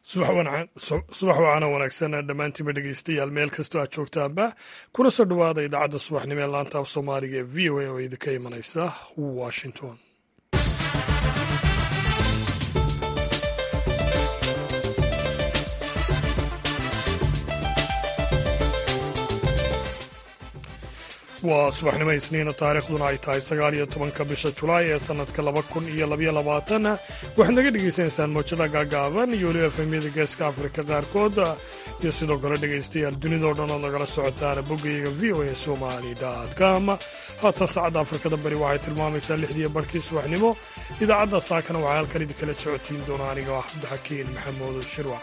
subax wacana wanaagsan dhammaantiinba dhegeystayaal meel kastoo aad joogtaanba kuna soo dhowaada idaacadda subaxnimo ee laanta af soomaaliga ee v o a oo idinka imanaysa washington waa subaxnimo isniina taariikhduna ay tahay sagaal iyo tobanka bisha julaay ee sannadka laba kun iyo labaiyo labaatan waxaad naga dhegaysanaysaan mowjada gaagaaban iyo weliba efemyada geeska afrika qaarkood iyo sidoo kale dhegaystayaal dunidao dhan ood nagala socotaan boggayaga v o a somali com haatan saacadda afrikada bari waxay tilmaamaysaa lixdiiyo barhkii subaxnimo idaacadda saakana waxaa halkan idinkala socotiin doona aniga ah cabdixakiin maxamuud shirwac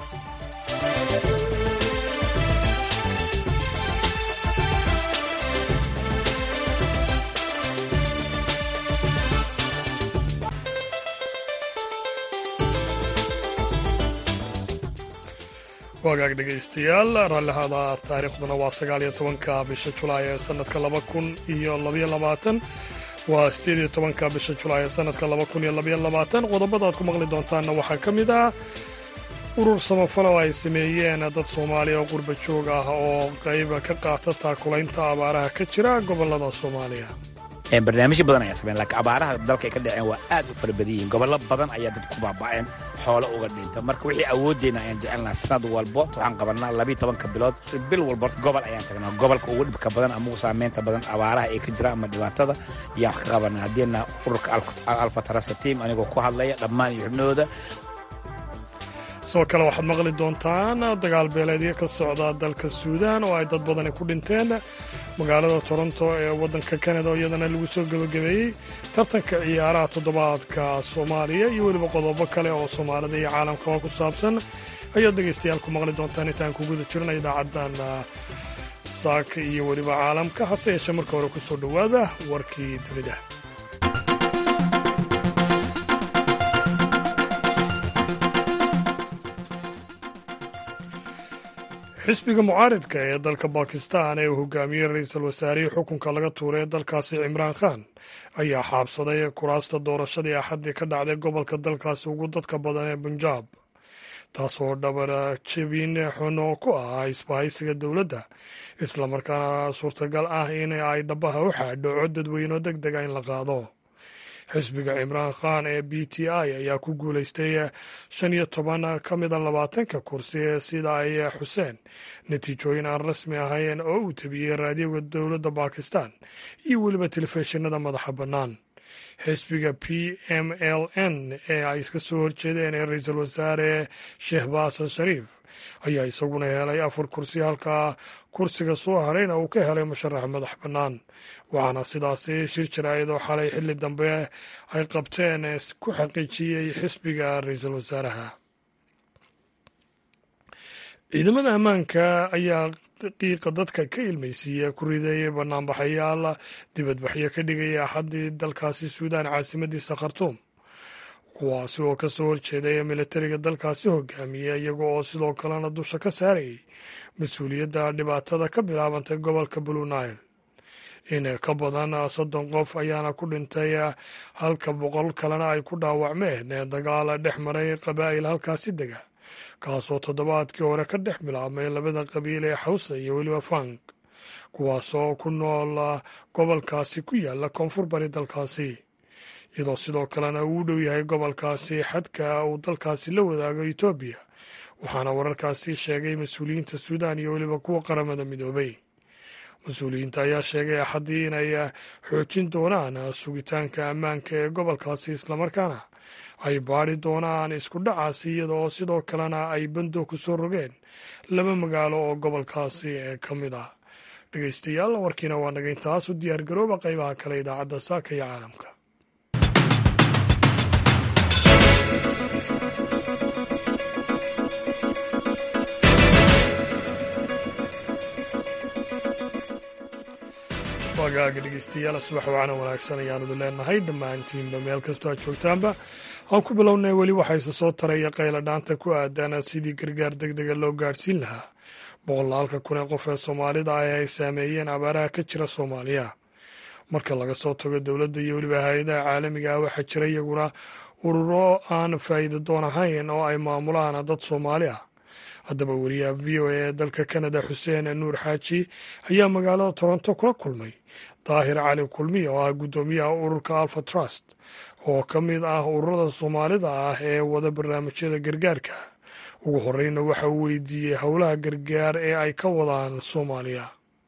wagaag dhegaystayaal raallihaada taariikhduna waa sagaal iyo tobanka bisha julaay ee sanadka laba kun iyo labaiyo labaatan waa sideed iyo tobanka bisha julaay ee sanadka laba kun iyo labaiyo labaatan qodobada aad ku maqli doontaanna waxaa ka mid ah urur samafalo ay sameeyeen dad soomaaliya oo qurba joog ah oo qayba ka qaata taakulaynta abaaraha ka jira gobolada soomaaliya barnaamijyo badan ayaa sameyn laakiin abaaraha dalka ay ka dhaceen waa aad u fara badan yihiin gobollo badan ayaa dad ku baaba'een xoolo uga dhinta marka wixii awooddeena ayaan jecelnaha sanad walbo waxaan qabanaa labiiyo tobanka bilood bil walba gobol ayaan tagnaa gobolka ugu dhibka badan ama ugu saameynta badan abaaraha ay ka jira ama dhibaatada ayaan wax ka qabanaa haddiina ururka alfatarasa tiam anigoo ku hadlaya dhammaan iyo xubnahooda sidoo kale waxaad maqli doontaan dagaal beeleedyo ka socda dalka suudaan oo ay dad badani ku dhinteen magaalada toronto ee waddanka kanada oo iyadana lagu soo gebagabeeyey tartanka ciyaaraha toddobaadka soomaaliya iyo weliba qodobo kale oo soomaalida iyo caalamkaba ku saabsan ayaad dhegaystayaal ku maqli doontaan intaan ku guda jirna idaacaddan saaka iyo weliba caalamka hase yeeshee marka hore ku soo dhowaada warkii dunida xisbiga mucaaridka ee dalka bakistan ee uu hogaamiyey ra-iisul wasaarihii xukunka laga tuuray ee dalkaasi cimraan khan ayaa xaabsaday kuraasta doorashadii axaddii ka dhacday gobolka dalkaasi ugu dadka badan ee bunjaab taasoo dhabar jebin xuno ku ah isbahaysiga dowladda islamarkaana suurtagal ah in ay dhabaha u xaadho cod dadweyno deg dega in la qaado xisbiga cimraan khan ee b t i ayaa ku guulaystay shan iyo toban ka mida labaatanka kursi sida ay xuseen natiijooyin aan rasmi ahayn oo uu tabiyey raadiyoga dowladda bakistan iyo weliba telefishinada madaxa bannaan xisbiga p m l n ee ay iska soo horjeedeen ee ra-iisul wasaare shehbaas shariif ayaa isaguna helay afar kursi halka kursiga soo hadhayna uu ka helay musharax madax bannaan waxaana sidaasi shir jaraa'idoo xalay xilli dambe ay qabteen ku xaqiijiyey xisbiga ra-iisul wasaaraha ciidamada ammaanka ayaa qiiqa dadka ka ilmaysiiya ku rideeyay banaanbaxayaal dibadbaxyo ka dhigaya axaddii dalkaasi suudaan caasimadiisa khartuum kuwaasi oo ka soo horjeedaya militariga dalkaasi hogaamiya iyaga oo sidoo kalena dusha ka saarayay mas-uuliyadda dhibaatada ka bilaabantay gobolka blue nile in ka badan soddon qof ayaana ku dhintay halka boqol kalena ay ku dhaawacmeen dagaal dhex maray qabaa'il halkaasi dega kaasoo toddobaadkii hore ka dhex bilaabmay labada qabiil ee xawsa iyo weliba fank kuwaasoo ku nool gobolkaasi ku yaala koonfur bari dalkaasi iyadoo sidoo kalena uu u dhow yahay gobolkaasi xadka uu dalkaasi la wadaago etoobiya waxaana wararkaasi sheegay mas-uuliyiinta suudaan iyo weliba kuwa qaramada midoobay mas-uuliyiinta ayaa sheegay axaddii inay xoojin doonaan sugitaanka ammaanka ee gobolkaasi islamarkaana ay baadi doonaan isku dhacaasi iyada oo sidoo kalena ay bando ku soo rogeen laba magaalo oo gobolkaasi ka mid ah dhegeystayaal warkiina waa naga intaas u diyaargarooba qaybaha kale idaacadda saaka iyo caalamka wagaaga dhegeystayaal subax wacana wanaagsan ayaanadu leenahay dhammaantiinba meel kastoo aad joogtaanba aan ku bilownay weli waxayse soo taraya qayla dhaanta ku aadan sidii gargaar deg dega loo gaadhsiin lahaa boqolaalka kun ee qof ee soomaalida ah ay saameeyeen abaaraha ka jira soomaaliya marka laga soo tago dowladda iyo weliba hay-adaha caalamiga ah waxaa jira iyaguna ururo aan faa'iida doon ahayn oo ay maamulaan dad soomaali ah haddaba wariyaha v o a ee dalka kanada xuseen nuur xaaji ayaa magaalada toronto kula kulmay daahir cali kulmiya oo ah guddoomiyaha ururka alfa trust oo ka mid ah ururada soomaalida ah ee wada barnaamijyada gargaarka ugu horeyna waxa uu weydiiyey howlaha gargaar ee ay ka wadaan soomaaliya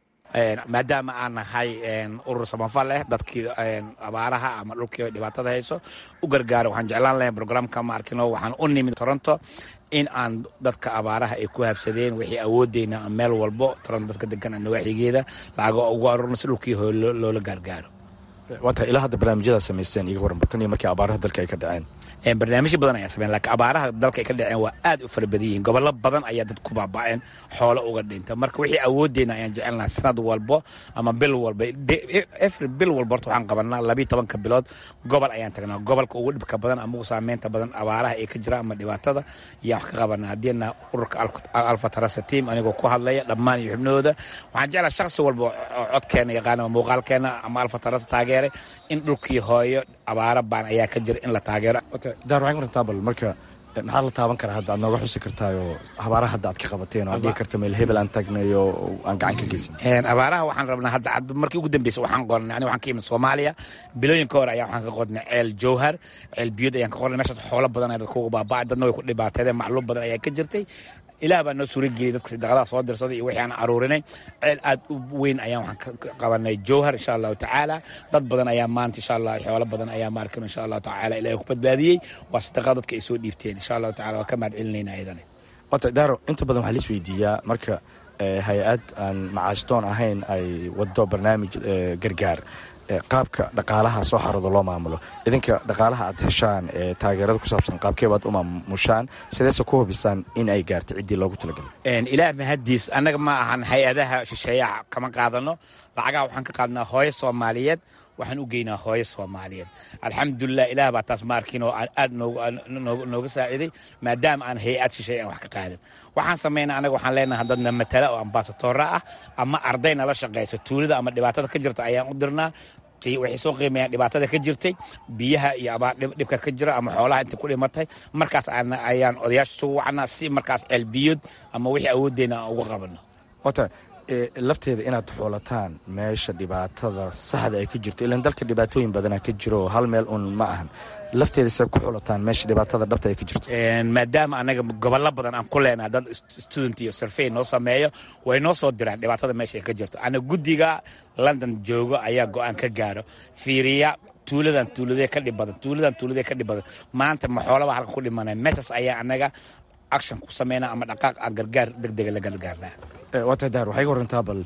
maadaama aan nahay urur samafal leh dadkii abaaraha ama dhulkii dhibaatada hayso u gargaaro waxaan jeclaan lahay brograamka ma arkino waxaan u nimid toronto in aan dadka abaaraha ay ku habsadeen wixii awoodeyna meel walbo toronto dadka degan nawaaxigeeda lacago ugu arurno si dhulkii hooy loola gaargaaro waa tahay ilaa hadda barnaamijyadaa samaysteen iga waran bartan iyo markii abaaraha dalka ay ka dhaceen barnaamijyo badan ayaa sameyn lakiin abaaraha dalka ay ka dhaceen waa aad u fara badan yihiin gobollo badan ayaa dad ku baaba'een xoolo uga dhinta marka wixii awoodeyna ayaan jecelnaha sanad walbo ama bil walba efri bil walba horta waxaan qabanaa labiyo tobanka bilood gobol ayaan tagnaa gobolka ugu dhibka badan ama ugu saameynta badan abaaraha ay ka jiraan ama dhibaatada ayaan wax ka qabanaa haddiina ururka alfa tarasa team anigoo ku hadlaya dhammaan iyo xubnahooda waxaan jeclaa shakhsi walba oo codkeena yaqaana ama muuqaalkeena ama alfa tarasa taageeray in dhulkii hooyo abaara baan ayaa ka jira in la taageero daar waxay marantaa bal marka maxaa la taaban karaa hadda aad nooga xusi kartaayoo abaaraha hadda aad ka qabateen oo aad dhigi karta meel hebel aan tagnay oo aan gacan ka geysan abaaraha waxaan rabnaa hadda markii ugu dambeysa waxaan qornay aniga waxaan ka imid soomaaliya bilooyinka hore ayaa waxaan ka qodnay ceel jowhar ceel biyod ayaan ka qornay meeshaas xoolo badan ayaa dadka uga baaba'ay dadna way ku dhibaateedeen macluum badan ayaa ka jirtay ilaah baa noo suura geliyay dadka sadaqadaha soo dirsaday iyo wixii aan aruurinay ceel aad u weyn ayaan waxaan ka qabanay jowhar insha allahu tacaala dad badan ayaa maanta insha allah xoolo badan ayaa maarkan insha allahu tacaala ilahay ku badbaadiyey waa sadaqada dadka ay soo dhiibteen insha allahu tacala waa ka mahad celinayna ayadane wata daaro inta badan waxaa lais weydiiyaa marka hay-ad aan macaashdoon ahayn ay wado barnaamij gargaar qaabka dhaqaalaha soo xarooda loo maamulo idinka dhaqaalaha aad heshaan ee taageerada ku saabsan qaabkeebaad u maamushaan sideese ku hubisaan in ay gaarto ciddii loogu talagalay ilaah mahaddiis annaga ma ahan hay-adaha shisheeyaha kama qaadano lacagaha waxaan ka qaadnaa hooyo soomaaliyeed waxaan u geynaa hooyo soomaaliyeed alxamdulilah ilaah baa taas maarkiin oo aad nooga saaciiday maadaama aan hay-ad shisheeye aan wax ka qaadin waxaan samaynaa anaga waxaan leenahay dadna matala oo ambasadoora ah ama arday nala shaqayso tuulada ama dhibaatada ka jirta ayaan u dirnaa waxay soo qiimeeyaan dhibaatada ka jirtay biyaha iyo abaar dhibka ka jira ama xoolaha inta ku dhimatay markaas ayaan odayaasha sugu wacnaa si markaas ceelbiyood ama wixii awooddeena aan uga qabano wata lafteeda inaad xoolataan meesha dhibaatada saxda ay ka jirto ilan dalka dhibaatooyin badanaa ka jiro hal meel un ma ahan lafteeda se ku xulataan meesha dhibaatada dhabta ay ka jirto maadaama anaga gobollo badan aan ku leenaha dad student iyo survey noo sameeyo way noo soo diraan dhibaatada meesha ay ka jirto ana guddiga london joogo ayaa go-aan ka gaaro fiiriya tuuladan tuuladee ka dhib badan tuuladan tuuladee ka dhib badan maanta ma xoolaba halka ku dhimanaya meeshaas ayaa anaga action ku sameynaa ama dhaqaaq aan gargaar degdega la gargaarnaa waata daar waxay ga warantaa bal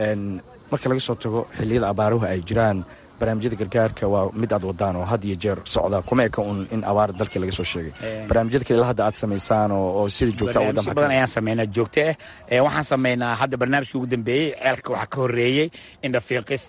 marka laga soo tago xilliyada abaaruhu ay jiraan barnaamijyada gargaarka waa mid aad wadaan oo had iyo jeer socda kuma eka un in abaar dalka laga soo sheegay barnaamijyada kale ilaa hadda aad samaysaan oo sida joogta barnaamijyo badan ayaan sameynaa joogto ah waxaan sameynaa hadda barnaamijkii ugu dambeeyey ceelka waxaa ka horreeyey indhafiiqis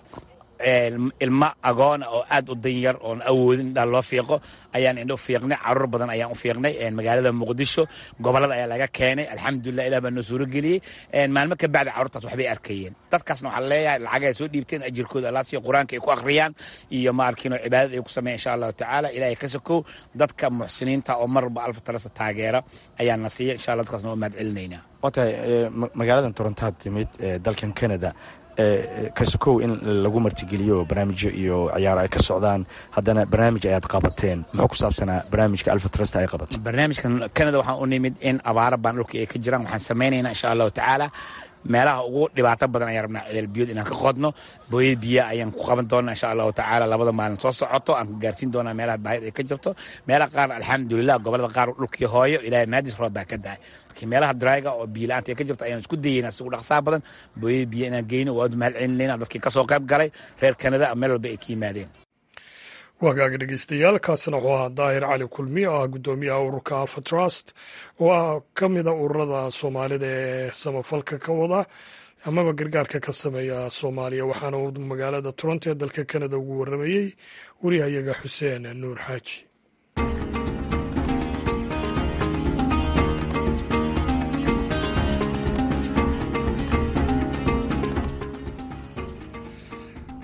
ilmo agoona oo aad u danyar oon awoodin indhaa loo fiiqo ayaan indho fiiqnay caruur badan ayaan u fiiqnay magaalada muqdisho gobolada ayaa laga keenay alxamdulilah ilah baa noo suuro geliyey maalmo ka bacdi carruurtaas waxbay arkayeen dadkaasna waxaa leeyahay lacag ay soo dhiibteen ajirkooda allah siya qur-aanka ay ku akhriyaan iyo maarkiino cibaadada ay ku sameeyan insha allahu tacaala ilahay ka sokow dadka muxsiniinta oo marba alfa talasa taageera ayaa na siiya insha allah dadkaasna waa mahad celinaynaa waa tahay magaaladan torontaad timid dalkan canada kasokow in lagu martigeliyo barnaamijyo iyo ciyaaro ay ka socdaan haddana barnaamij ayaad qabateen muxuu ku saabsanaa barnaamijka alfa trust ay qabatay barnaamijkan canada waxaan u nimid in abaara baan dhulka ay ka jiraan waxaan samaynaynaa insha allahu tacaala meelaha ugu dhibaato badan ayaan rabnaa ceel biyood inaan ka qodno booyad biya ayaan ku qaban doonaa insha allahu tacaala labada maalin soo socoto aan ka gaarsiin doonaa meelaha baahid ay ka jirto meelaha qaar alxamdulilah gobolada qaar dhulkii hooyo ilahay maadis roob baa ka dahay laakiin meelaha drayga oo biyo la-aanta ay ka jirto ayaan isku dayeynaa sigu dhaqsaa badan booyad biya inaan geyno waad mahad celinayna dadkii ka soo qayb galay reer kanada meel walba ay ka yimaadeen waagaaga dhegeystayaal kaasina wuxuu ahaa daahir cali kulmi oo ah guddoomiyaha ururka alfa trust oo ah ka mida ururada soomaalida ee samafalka ka wada amaba gargaarka ka sameeya soomaaliya waxaana uu magaalada toronto ee dalka kanada ugu waramayey wariyahayaga xuseen nuur xaaji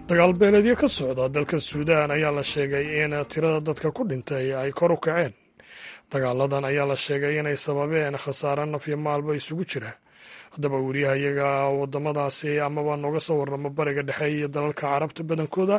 dagaal beeleedyo ka socda dalka suudaan ayaa la sheegay in tirada dadka ku dhintay ay kor u kaceen dagaaladan ayaa la sheegay inay sababeen khasaare nafyo maalba isugu jira haddaba weriyaha iyaga wadamadaasi amaba nooga soo warramo bariga dhexe iyo dalalka carabta badankooda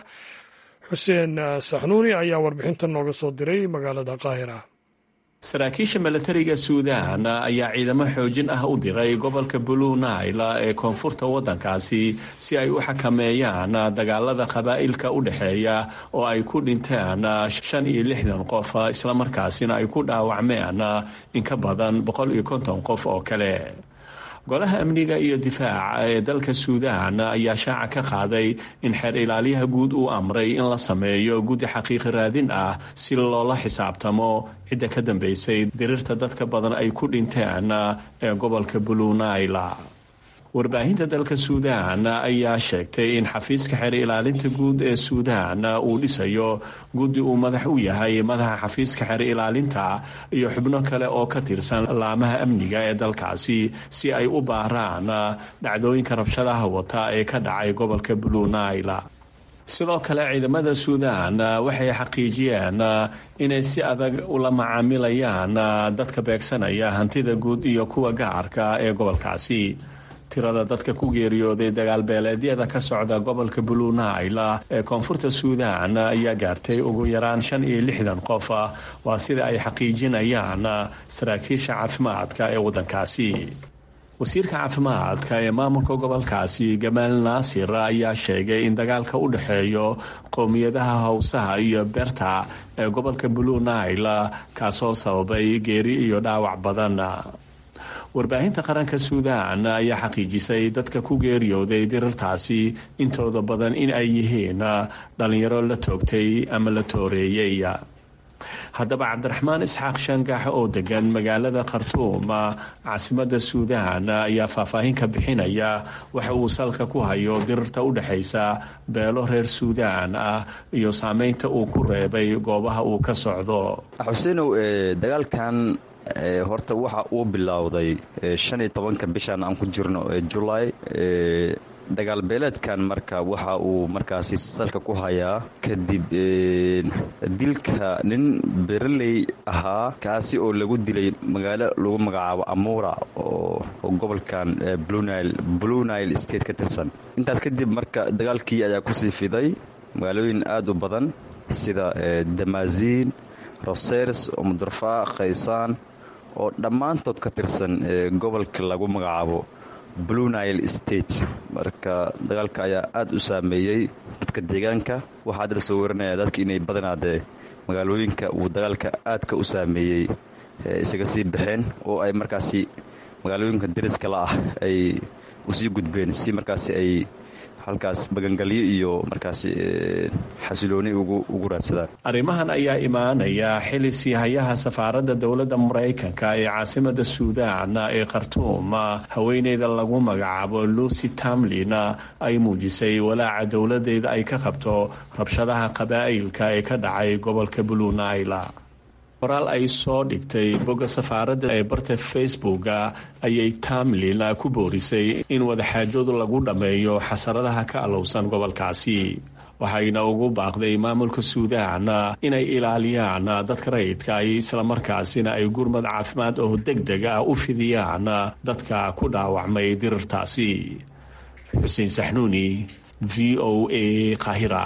xuseen saxnuuni ayaa warbixinta nooga soo diray magaalada qaahira saraakiisha milatariga suudaan ayaa ciidamo xoojin ah u diray gobolka blue nile ee koonfurta waddankaasi si ay u xakameeyaan dagaalada qabaa'ilka u dhexeeya oo ay ku dhinteen shan iyo lixdan qof islamarkaasina ay ku dhaawacmeen in ka badan boqol iyo konton qof oo kale golaha amniga iyo difaaca ee dalka suudaan ayaa shaaca ka qaaday in xeer ilaaliyaha guud uu amray in la sameeyo guddi xaqiiqi raadin ah si loola xisaabtamo cidda ka dambeysay dirirta dadka badan ay ku dhinteen ee gobolka blue naila warbaahinta dalka suudaan ayaa sheegtay in xafiiska xeer ilaalinta guud ee suudaan uu dhisayo guddi uu madax u yahay madaxa xafiiska xeer ilaalinta iyo xubno kale oo ka tirsan laamaha amniga ee dalkaasi si ay u baaraan dhacdooyinka rabshadaha wata ee ka dhacay gobolka blue naila sidoo kale ciidamada suudaan waxay xaqiijiyeen inay si adag ula macaamilayaan dadka beegsanaya hantida guud iyo kuwa gacarka ee gobolkaasi tirada dadka ku geeriyooday dagaalbeeleedyada ka socda gobolka blue naila ee koonfurta suudaan ayaa gaartay ugu yaraan shan iyo lixdan qof waa sida ay xaqiijinayaan saraakiisha caafimaadka ee waddankaasi wasiirka caafimaadka ee maamulka gobolkaasi gamaal naasir ayaa sheegay in dagaalka u dhexeeyo qowmiyadaha howsaha iyo berta ee gobolka blue naila kaasoo sababay geeri iyo dhaawac badan warbaahinta qaranka suudaan ayaa xaqiijisay dadka ku geeriyooday dirirtaasi intooda badan in ay yihiin dhallinyaro la toogtay ama la tooreeyey haddaba cabdiraxmaan isxaaq shangax oo degan magaalada khartuum caasimada suudaan ayaa faahfaahin ka bixinaya waxa uu salka ku hayo dirirta u dhexaysa beelo reer suudaan ah iyo saameynta uu ku reebay goobaha uu ka socdo xuseenow dagaalkan horta waxa uu bilowday shan iyo tobanka bishan aan ku jirno julaay dagaal beeleedkan marka waxa uu markaasi salka ku hayaa kadib dilka nin bereley ahaa kaasi oo lagu dilay magaalo lagu magacaabo amuura oo gobolkan blue nile state ka tirsan intaas kadib marka dagaalkii ayaa kusii fiday magaalooyin aada u badan sida damaasiin rosers omudrafa khaysaan oo dhammaantood ka tirsan gobolka lagu magacaabo blue nile state marka dagaalka ayaa aada u saameeyey dadka deegaanka waxaa hadda lasoo warinaya dadka inay badanaadee magaalooyinka uu dagaalka aadka u saameeyey isaga sii baxeen oo ay markaasi magaalooyinka dariska la ah ay usii gudbeen si markaasi ay halkaas magangalyo iyo markaasi xasilooni ugu raadsadaan arrimahan ayaa imaanaya xili siihayaha safaaradda dowladda maraykanka ee caasimada suudaan ee khartuum haweeneyda lagu magacaabo lucy tamlin ay muujisay walaaca dowladeeda ay ka qabto rabshadaha qabaa'ilka ee ka dhacay gobolka blue naila qoraal ay soo dhigtay bogga safaaradda ee barta facebooka ayay tamlin ku boorisay in wadaxaajoodu lagu dhammeeyo xasaradaha ka allowsan gobolkaasi waxayna ugu baaqday maamulka suudaan inay ilaaliyaan dadka rayidka ay islamarkaasina ay gurmad caafimaad oo deg deg ah u fidiyaan dadka ku dhaawacmay dirirtaasi xuseen saxnuuni v o a qaahira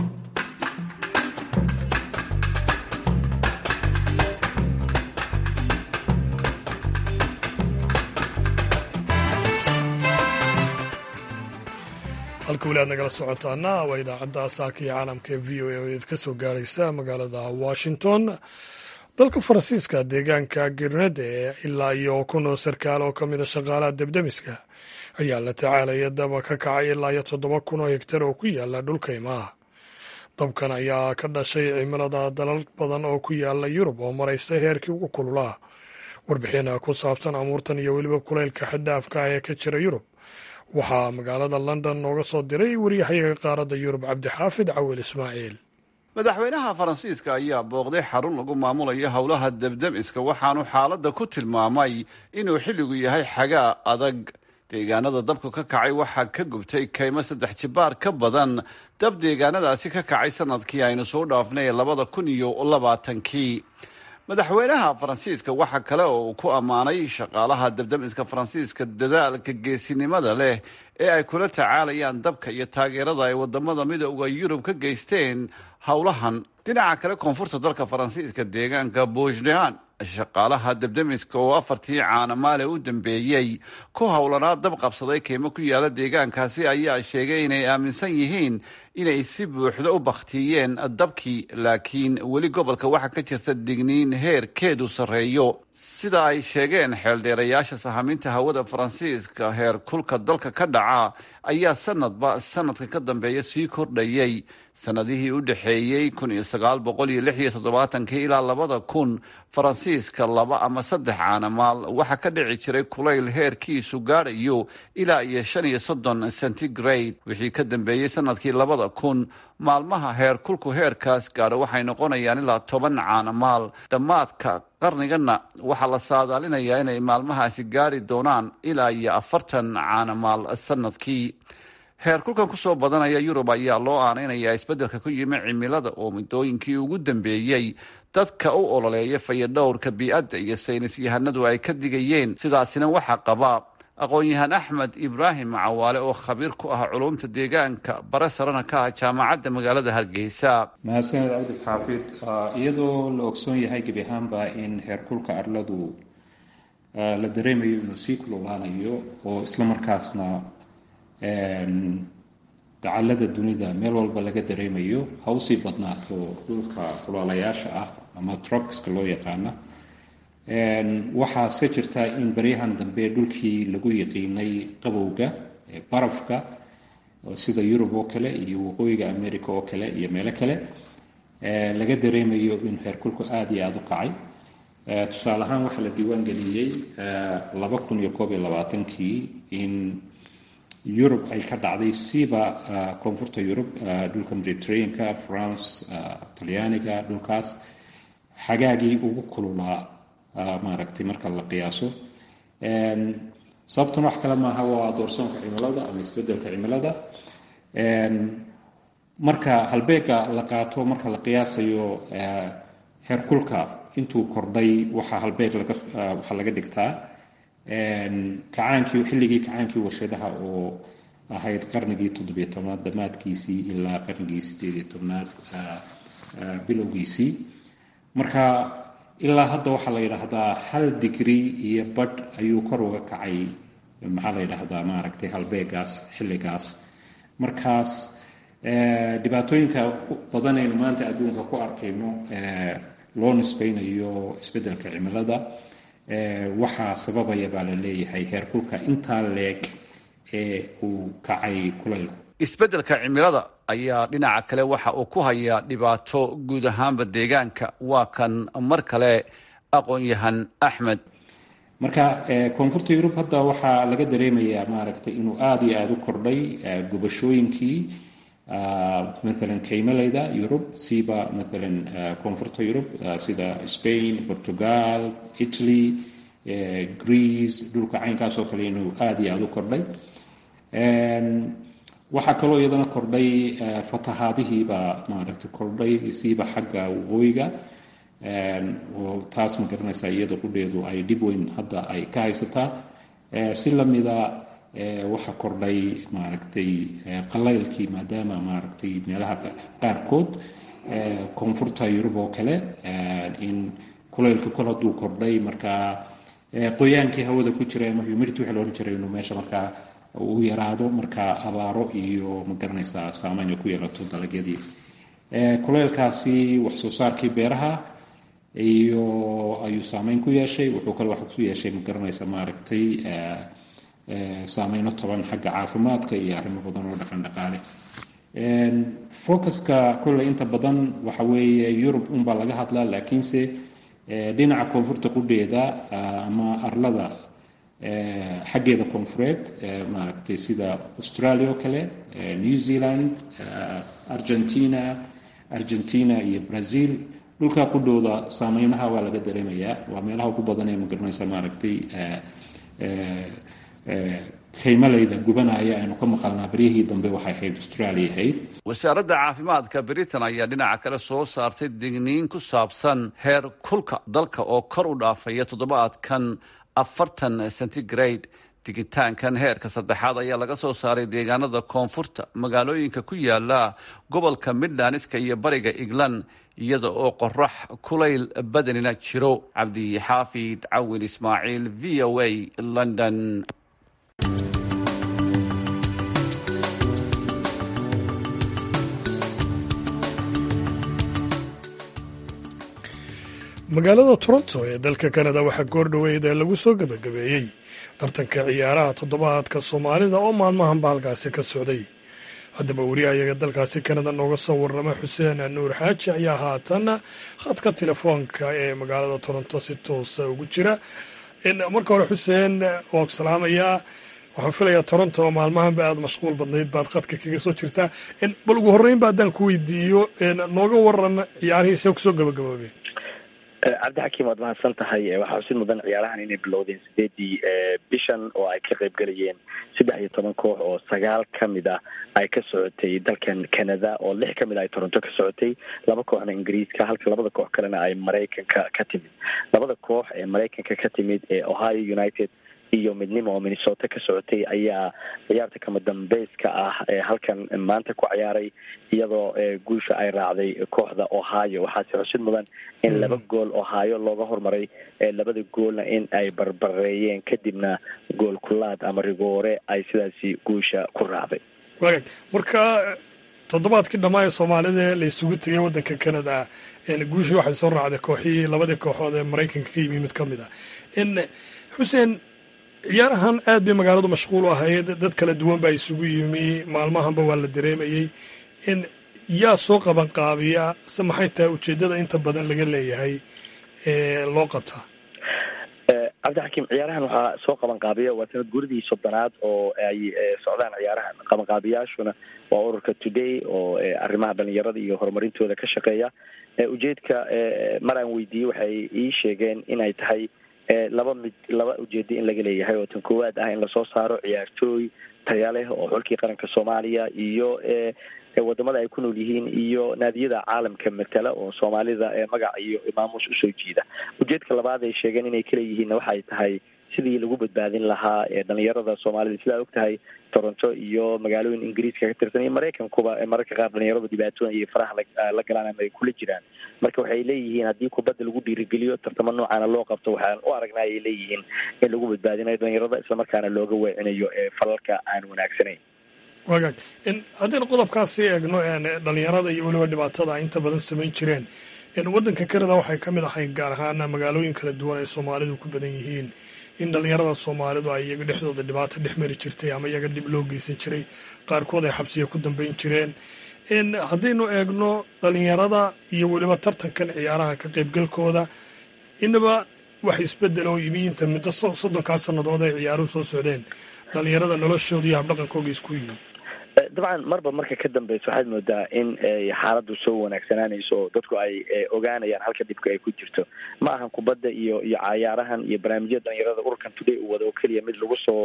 halka weli aad nagala socotaana waa idaacadda saaka iyo caalamka ee v o a oo id ka soo gaaraysa magaalada washington dalka faransiiska deegaanka girnede ee ilaa iyo kun oo sarkaal oo ka mida shaqaalaha debdemiska ayaa la tacaalaya daba ka kacay ilaa iyo toddoba kun oo hegtar oo ku yaala dhulka imaha dabkan ayaa ka dhashay cimilada dalal badan oo ku yaala yurub oo maraysa heerkii ugu kululaa warbixin ku saabsan amuurtan iyo weliba kulaylka xaddaafka ah ee ka jira yurub waxaa magaalada london nooga soo diray waryahayaga qaaradda yurub cabdixaafid cawil ismaaciil madaxweynaha faransiiska ayaa booqday xarun lagu maamulayo howlaha debdemiska waxaanu xaaladda ku tilmaamay inuu xilligu yahay xagaa adag deegaanada dabku ka kacay waxaa ka gubtay kaymo saddex jibaar ka badan dab deegaanadaasi ka kacay sanadkii aynu soo dhaafnay ee labada kun iyo labaatankii madaxweynaha faransiiska waxa kale oo uu ku ammaanay shaqaalaha dabdamiska faransiiska dadaalka geesinimada leh ee ay kula tacaalayaan dabka iyo taageerada ay wadamada midooda yurub ka geysteen howlahan dhinaca kale koonfurta dalka faransiiska deegaanka boujdean shaqaalaha dabdamiska oo afartii caana maale u dambeeyey ku howlanaa dab qabsaday keymo ku yaala deegaankaasi ayaa sheegay inay aaminsan yihiin inay si buuxda u bakhtiyeen dabkii laakiin weli gobolka waxaa ka jirta digniin heerkeedu sarreeyo sida ay sheegeen xeeldheerayaasha sahaminta hawada faransiiska heer kulka dalka ka dhaca ayaa sanadba sanadka ka dambeeya sii kordhayay sanadihii u dhexeeyey kun iyo sagaal boqol iyo lix iyo toddobaatankii ilaa labada kun faransiiska laba ama saddex caanamaal waxaa ka dhici jiray kulayl heerkiisu gaadhayo ilaa iyo shan iyo soddon centigrade wixii ka dambeeyey sanadkii labada kun maalmaha heer kulku heerkaas gaadho waxay noqonayaan ilaa toban caanamaal dhammaadka qarnigana waxaa la saadaalinayaa inay maalmahaasi gaari doonaan ilaa iyo afartan caanamaal sanadkii heer kulkan kusoo badanaya yurub ayaa loo aaneynayaa isbeddelka ku yimi cimilada oo muddooyinkii ugu dambeeyey dadka u ololeeya fayadhowrka bii-adda iyo saynis yahanadu ay ka digayeen sidaasina waxaa qabaa aqoon-yahaan axmed ibraahim cawaale oo khabiir ku ah culumta deegaanka bare sarana ka ah jaamacadda magaalada hargeysa mahadsaned cabdi xaafid iyadoo la ogsoon yahay gebi ahaanba in heerkulka arladu la dareemayo inuu sii kululaanayo oo islamarkaasna dacalada dunida meel walba laga dareemayo ha usii badnaato dhulka kulaalayaasha ah ama tropiska loo yaqaana waxaase jirta in baryahan dambe dhulkii lagu yaqiinay qabowga barafka sida yurub oo kale iyo waqooyiga america oo kale iyo meelo kale laga dareemayo in heerkulku aada iyo aada u kacay tusaale ahaan waxaa la diiwaan geliyey laba kun iyo koob iyo labaatankii in yurub ay ka dhacday siiba koonfurta yurub dhulka mediterraneanka france talyaaniga dhulkaas xagaagii ugu kululaa maaragtay marka la qiyaaso sababtuna wax kale maaha waa doorsoonka cimilada ama isbedelka cimilada marka halbeega la qaato marka la qiyaasayo heerkulka intuu kordhay waxaa halbeeg waxaa laga dhigtaa kacaankii xilligii kacaankii warshadaha oo ahayd qarnigii toddobiyo tobnaad dhammaadkiisii ilaa qarnigii sideediyo tobnaad bilowgiisii marka ilaa hadda waxaa la yidhaahdaa hal digrii iyo badh ayuu kor uga kacay maxaa la yidhaahdaa maaragtay halbeegaas xilligaas markaas dhibaatooyinka badanaynu maanta adduunka ku arkayno loo nisbeynayo isbeddelka cimilada waxaa sababaya baa la leeyahay heerkulka intaa leeg ee uu kacay kulaylku isbeddelka cimilada ayaa dhinaca kale waxa uu ku hayaa dhibaato guud ahaanba deegaanka waa kan mar kale aqoon-yahan axmed marka koonfurta yurub hadda waxaa laga dareemayaa maaragtay inuu aada iyo aada u kordhay gubashooyinkii maalan kaymaleyda yurub siiba maalan koonfurta yurub sida spain portugal italy greece dhulka caynkaas oo kale inuu aada iyo aada u kordhay waxaa kaloo iyadana kordhay fatahaadihiibaa maaragtay kordhay siiba xagga waqooyiga oo taas ma garanaysaa iyada qudheedu ay dhib weyn hadda ay ka haysataa si lamida waxaa kordhay maaragtay qalaylkii maadaama maaragtay meelaha qaarkood koonfurta yurub oo kale in kulaylka kol hadduu kordhay markaa qoyaankii hawada ku jira ama humidity waxa la odhan jiray inuu meesha markaa uu yaraado markaa abaaro iyo ma garanaysaa saameyn ay ku yeelato dalagyadii kulaylkaasi wax soo saarkii beeraha iyo ayuu saameyn ku yeeshay wuxuu kale wax ku yeeshay ma garanaysa maaragtay saameyno toban xagga caafimaadka iyo arrimo badan oo dhaqan dhaqaale focuska kolley inta badan waxa weeye yurub unbaa laga hadlaa laakiinse dhinaca koonfurta qudheeda ama arlada xaggeeda koonfureed maaragtay sida australia oo kale new zealand argentina argentina iyo brazil dhulka qudhooda saameynaha waa laga dareemayaa waa meelaha ugu badan ee magaranaysa maaragtay khaymaleyda gubanaya aynu ka maqalnaa baryahii dambe waxay ahayd australia ahayd wasaaradda caafimaadka britain ayaa dhinaca kale soo saartay digniin ku saabsan heer kulka dalka oo kor u dhaafaya toddobaadkan afartan centigrade digitaankan heerka saddexaad ayaa laga soo saaray deegaanada koonfurta magaalooyinka ku yaala gobolka midlandska iyo bariga england iyada oo qorax kulayl badanina jiro cabdixaafid cawin ismaaciil v o a london magaalada toronto ee dalka kanada waxaa goordhoweyd ee lagu soo gebagabeeyey tartanka ciyaaraha toddobaadka soomaalida oo maalmahanba halkaasi ka socday haddaba wariyahayaga dalkaasi kanada nooga soo warrama xuseen nuur xaaji ayaa haatan khadka telefoonka ee magaalada toronto si toosa ugu jira marka hore xuseen waan ku salaamayaa waxaan filayaa toronto oo maalmahanba aada mashquul badnayd baad khadka kaga soo jirtaa bal ugu horreynba haddaan ku weydiiyo nooga waran ciyaarihii see kusoo gabagaboobeen cabdixakiim waad mahadsan tahay waxaa xusid mudan ciyaarahan inay bilowdeen sideedii bishan oo ay ka qayb galayeen saddex iyo toban koox oo sagaal ka mid ah ay ka socotay dalkan canada oo lix ka mid ah ay toronto ka socotay laba kooxna ingiriiska halka labada koox kalena ay maraykanka ka timid labada koox ee maraykanka ka timid ee ohio united iyo midnimo oo minnesota ka socotay ayaa ciyaarta kama dambeyska ah ee halkan maanta ku ciyaaray iyadoo guusha ay raacday kooxda ohio waxaase xusid mudan in laba gool ohio looga hormaray labada goolna in ay barbareeyeen kadibna gool kulaad ama rigoore ay sidaasi guusha ku raacday wagaag marka toddobaadkii dhammaa ee soomaalida la isugu tegay waddanka canada guushii waxay soo raacday kooxihii labadii kooxood ee maraykanka ka yimi mid ka mid ah xuseen ciyaarahan aad bay magaaladu mashquul u ahayd dad kala duwan baa isugu yimi maalmahanba waa la dareemayey in yaa soo qaban qaabiya se maxay tahay ujeeddada inta badan laga leeyahay ee loo qabtaa cabdixakiim ciyaarahan waxaa soo qaban qaabiya waa sanad guridii soddonaad oo ay socdaan ciyaarahan qabanqaabiyaashuna waa ururka today oo arrimaha dhalinyarada iyo horumarintooda ka shaqeeya ujeedka mar aan weydiiyey waxay ii sheegeen inay tahay laba mid laba ujeedo in laga leeyahay oo tan koowaad ah in lasoo saaro ciyaartooy taya leh oo xulkii qaranka soomaaliya iyo wadamada ay ku nool yihiin iyo naadiyada caalamka matala oo soomaalida magac iyo maamuus usoo jiida ujeedka labaad ay sheegeen inay kaleeyihiinna waxay tahay sidii lagu badbaadin lahaa dhalinyarada soomaalida sidaa og tahay toronto iyo magaalooyin ingiriiska ka tirsan iyo maraykankuba mararka qaar dhalinyaradu dhibaatooyin iyo faraha la galaan ama ay kula jiraan marka waxay leeyihiin haddii kubadda lagu dhiirigeliyo tartamo noocaana loo qabto waxaan u aragnaa ay leeyihiin in lagu badbaadinayo dhalinyarada islamarkaana looga weecinayo falalka aan wanaagsanayn wagaag haddaynu qodobkaasi eegno dhalinyarada iyo weliba dhibaatada inta badan samayn jireen waddanka canada waxay ka mid ahay gaar ahaan magaalooyin kala duwan ay soomaalidu ku badan yihiin in dhalinyarada soomaalidu ay iyaga dhexdooda dhibaato dhex mari jirtay ama iyaga dhib loo geysan jiray qaarkood ay xabsiya ku dambeyn jireen haddaynu eegno dhalinyarada iyo weliba tartankan ciyaaraha ka qaybgalkooda inaba wax isbedel oo yimi inta muddo soddonkaa sannadood ay ciyaaruhu soo socdeen dhalinyarada noloshooda iyo habdhaqankooga isku yimi dabcan marba marka ka dambeysa waxaad moodaa in xaaladdu soo wanaagsanaanayso oo dadku ay ogaanayaan halka dhibka ay ku jirto ma ahan kubadda iyo iyo cayaarahan iyo barnaamijyada dhalinyarada ururkan today uu wada oo keliya mid lagu soo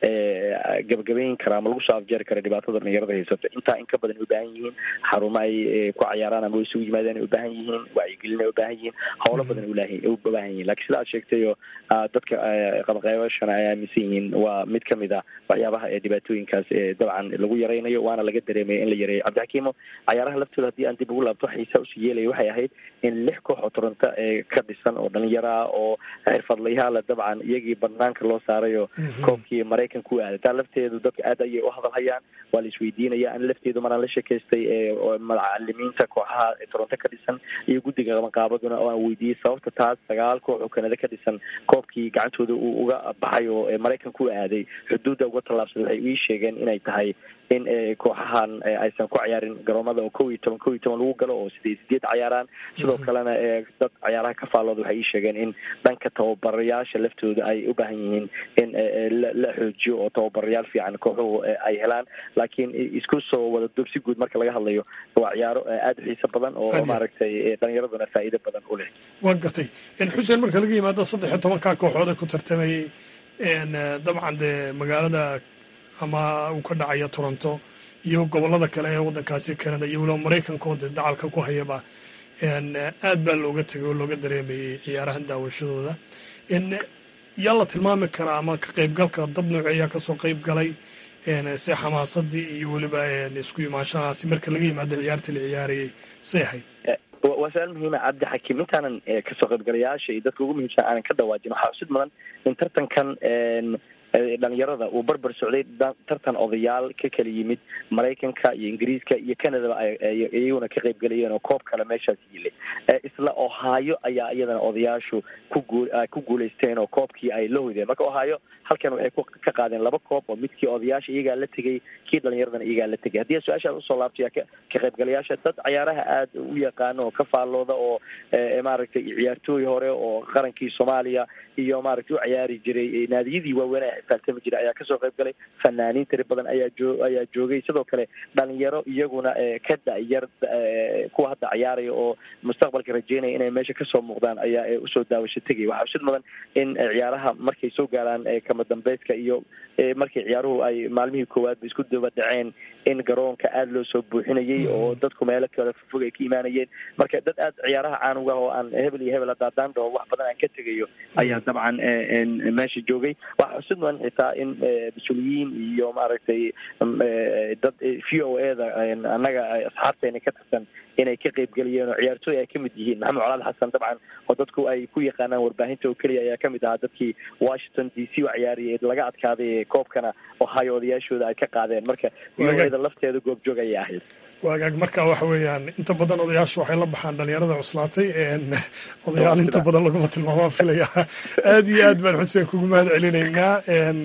gabagabayn kara ama lagu soo afjeeri kara dhibaatada dhalinyarada haysato intaa in ka badan ay ubaahan yihiin xarumo ay ku cayaaraan ama isugu yimaadeen ay ubaahan yihiin wacyigelin ay ubaahan yihiin howlo badan ay ubaahan yihin lakin sida aad sheegtayo dadka qabanqaybashana ay aaminsan yihiin waa mid kamid a waxyaabaha ee dhibaatooyinkaas dabcan lagu yaray waana laga dareemaya in la yareeyo cabdixakiimo cayaaraha laftooda haddii aan dib ugu laabto xiisa usii yeelaya waxay ahayd in lix koox oo toronto ee ka dhisan oo dhalinyaro ah oo xirfadlayaala dabcan iyagii banaanka loo saarayo koobkii maraykanka u aaday taa lafteedu dadka aad ayay u hadalhayaan waa la isweydiinaya an lafteedu maraan la sheekaystay macalimiinta kooxaha toronto ka dhisan iyo guddiga qabanqaabaduna oo aan weydiiyey sababta taas sagaal koox oo kanada ka dhisan koobkii gacantooda uu uga baxay oo maraykanka u aaday xuduudda uga tallaabsaday waxay ii sheegeen inay tahay in kooxahan aysan ku ciyaarin garoomada oo kow iyo toban kow iyo toban lagu galo oo sideed sideed cayaaraan sidoo kalena dad cayaaraha ka faallooda waxay ii sheegeen in dhanka tababarayaasha laftooda ay u baahan yihiin in la xoojiyo oo tababarayaal fiican kooxuhu ay helaan laakiin isku soo wada dub si guud marka laga hadlayo waa ciyaaro aada u xiiso badan oo maaragtay dhalinyaraduna faa'iido badan u leh waan gartay xuseen marka laga yimaado saddex iyo tobankaa kooxood ee ku tartamayay dabcan dee magaalada ama uu ka dhacaya toronto iyo gobollada kale ee waddankaasi canada iyo weliba maraykanka oo dee dacalka ku hayaba aad baa looga tegay oo looga dareemayey ciyaarahan daawashadooda yaa la tilmaami karaa ama ka qaybgalka dad nooce ayaa kasoo qayb galay se xamaasadii iyo weliba isku imaanshahaasi marka laga yimaado ciyaartii la ciyaarayay say ahayd waa su-aal muhiima cabdi xakiim intaanan kasoo qaybgalayaasha iyo dadka ugu muhiimsan aanan ka dhawaajin waxaa xusid mudan in tartankan dhalinyarada uu barbar socday tartan odayaal ka kala yimid maraykanka iyo ingiriiska iyo canadaba iyaguna ka qayb galayeen oo koob kale meeshaas yilay isla ohaayo ayaa iyadana odayaashu kugu ku guulaysteen oo koobkii ay la hoydeen marka ohaayo halkan waxay ka qaadeen laba koob oo midkii odayaasha iyagaa la tegay kii dhalinyaradana iyagaa la tegay haddii su-aashaad usoo laabtay ka qaybgalayaasha dad cayaaraha aada u yaqaano oo ka faallooda oo maaragtay ciyaartooy hore oo qarankii soomaaliya iyo maaragtay u ciyaari jiray naadiyadii waaweyn faaltami jiray ayaa kasoo qayb galay fanaaniin tiri badan ayaa joo ayaa joogay sidoo kale dhalinyaro iyaguna ka da-yar kuwa hadda ciyaaraya oo mustaqbalka rajeynaya inay meesha kasoo muuqdaan ayaa usoo daawasho tegaya waxaa usid mudan in ciyaaraha markay soo gaaraan kama dambeyska iyo markay ciyaaruhu ay maalmihii koowaad ba isku daba dhaceen in garoonka aada loo soo buuxinayay oo dadku meelo kale fog ay ka imaanayeen marka dad aada ciyaaraha caanuga oo aan hebel iyo hebel hadaadaan dhaho wax badan aan ka tegayo ayaa dabcan meesha joogay waxaa xusid mudan xitaa in mas-uuliyiin iyo maaragtay dad v o e da annaga asxaabteena ka tirsan inay ka qaybgeliyeen oo ciyaartooy ay kamid yihiin maxamed colaad xasan dabcan oo dadku ay ku yaqaanaan warbaahinta oo keliya ayaa kamid ahaa dadkii washington d c u ciyaariyay laga adkaaday koobkana ohio odayaashooda ay ka qaadeen marka v o e da lafteeda goobjoog ayay ahayd waagaag marka waxa weeyaan inta badan odayaashu waxay la baxaan dhalinyarada cuslaatay odayaal inta badan laguma tilmaamaa filaya aada iyo aad baan xuseen kugu mahad celinaynaa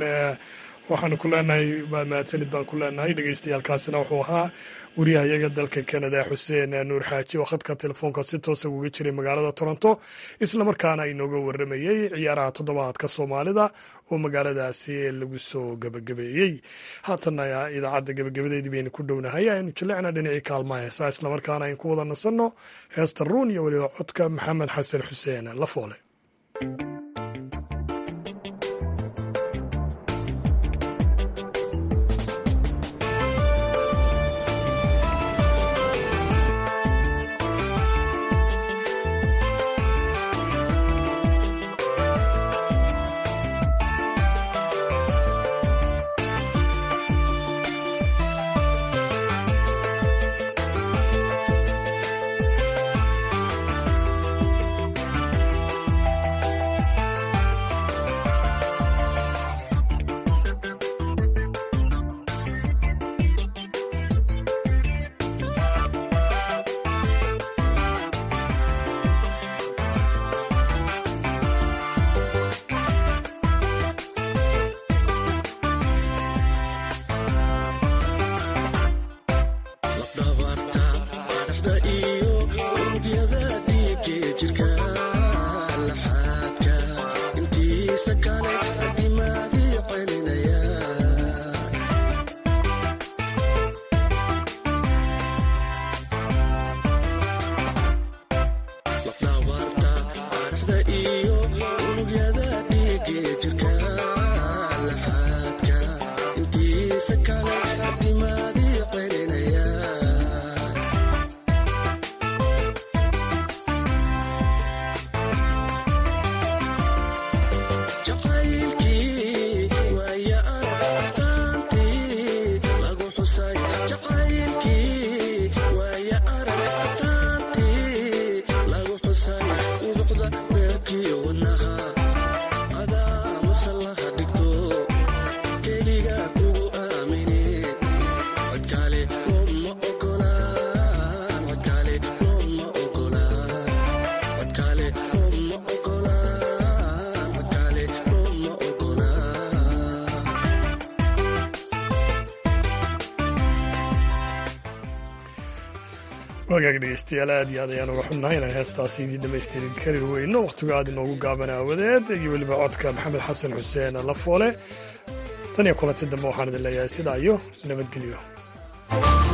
waxaanu ku leenahay waa mahadsanid baan ku leenahay dhegeystayaalkaasina wuxuu ahaa wariyahayaga dalka canada xuseen nuur xaaji oo khadka telefoonka si toosa uga jiray magaalada toronto islamarkaana inooga waramayey ciyaaraha toddobaadka soomaalida oo magaaladaasi lagu soo gebagabeeyey haatanna idaacadda gebagabadeedii baynu ku dhownahay aynu jaleecna dhinacii kaalmaha heesaa islamarkaana aynu ku wada nasanno heesta ruun iyo weliba codka maxamed xasan xuseen lafoole wagaag dhegeystayaal aad iyo aad ayaan uga xunnahay inaan heestaasi idiin dhamaystirin kari weyno wakhtigu aad inoogu gaaban aawadeed iyo weliba codka maxamed xasan xuseen lafoole tan iyo kulanti dambe waxaan idin leeyahay sidaa iyo nabadgelyo